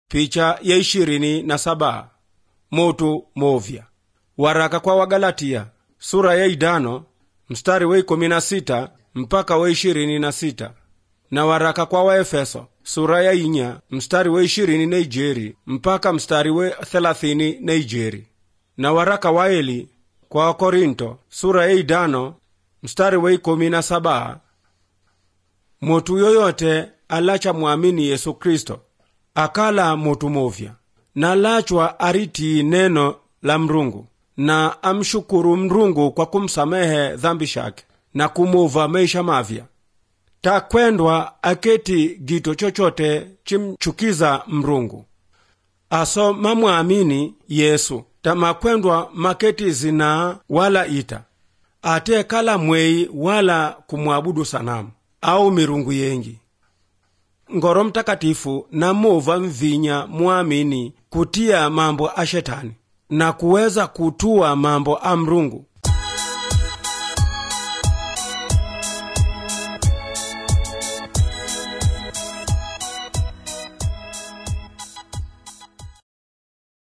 picha ya ishirini na saba motu movya waraka kwa wagalatia sura ya idano mstari wa ikumi na sita mpaka wa ishirini na sita na waraka kwa waefeso sura ya inya mstari wa ishirini na ijeri mpaka mstari wa thelathini na ijeri na waraka wa eli kwa wakorinto sura ya idano mstari wa ikumi na saba mutu yoyote alacha mwamini yesu kristo akala mutu movya na lachwa aritii neno la mrungu na amshukuru mrungu kwa kumsamehe dhambi shake na kumuva maisha mavya takwendwa aketi gito chochote chimchukiza mrungu aso mamwamini yesu tamakwendwa maketi zinaa wala ita ate kala mwei wala kumwabudu sanamu au mirungu yengi ngoro mtakatifu namuva mvinya mwamini kutia mambo a shetani na kuweza kutua mambo a mrungu